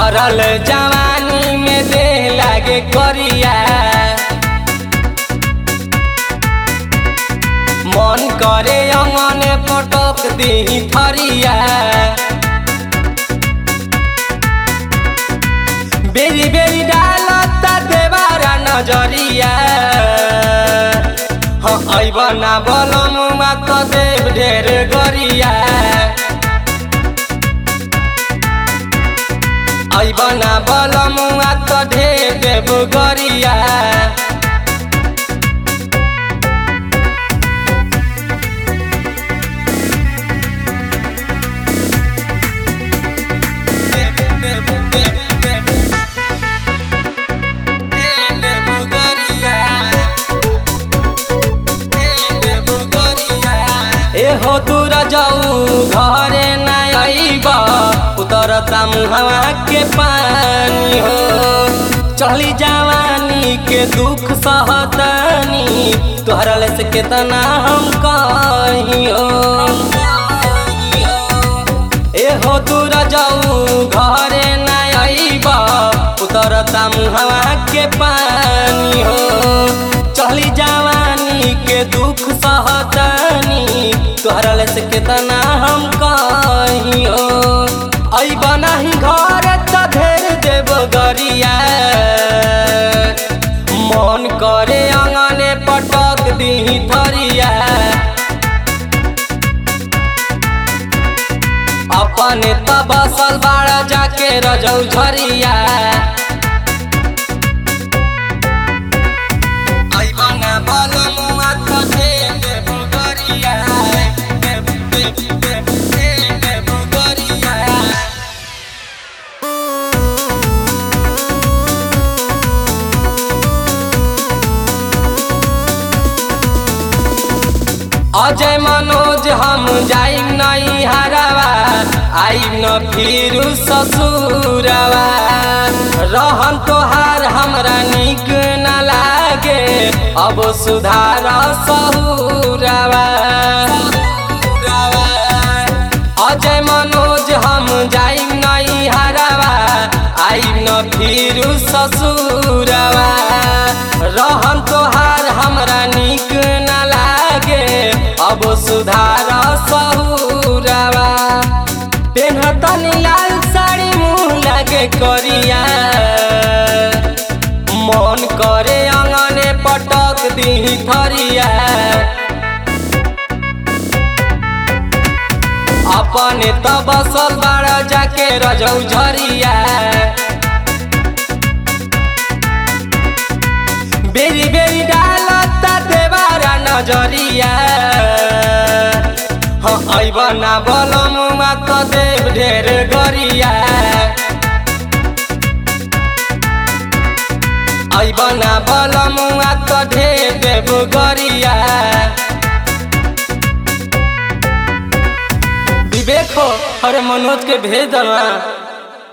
भरल जवानी में देह लागे करिया मन करे अंगने पटक दी थरिया बेरी बेरी डालता देवारा नजरिया हाँ ऐबना बलम मात देव ढेर गरिया ऐबना बलम मात ढेर देव गरिया एहो दूर जाऊ घरे ना आईब उतरता मुहवा के पानी हो चली जवानी के दुख सहतनी तोहरा ले से केतना हम कहियो एहो दूर जाऊ घरे ना आईब उतरता मुहवा के पानी हो चली जवानी के दुख सहतनी तोहरा ले से केतना हम कहियो ऐब नाही घर त ढेर देव गरिया मन करे अंगने पटक दी थरिया अपने त बसल बाड़ा जाके रजौ झरिया ऐबना बलम माथ देव गरिया देव देव देव देव गरिया अजय मनोज हम जाइम नहीं हरावा आइम न फिर ससुरवा रहन तोहार हमरा निक न लागे अब सुधार सहुरवा अजय मनोज हम जाइम नहीं हरावा आइम न फिर ससुरवा रहन तोहार हमरा निक न लागे अब सुधार सहुरवा पेन्हतनी लाल साड़ी मुँह लागे करिया मन करे अंगने पटक दी थरिया अपने त बसल बाड़ा जाके रजौ झरिया बेरी बेरी डालता देवारा नजरिया हाँ ऐबना बलम मात देव ढेर गरिया ऐबना बलम मात ढेर देव गरिया विवेक हो अरे मनोज के भेज दला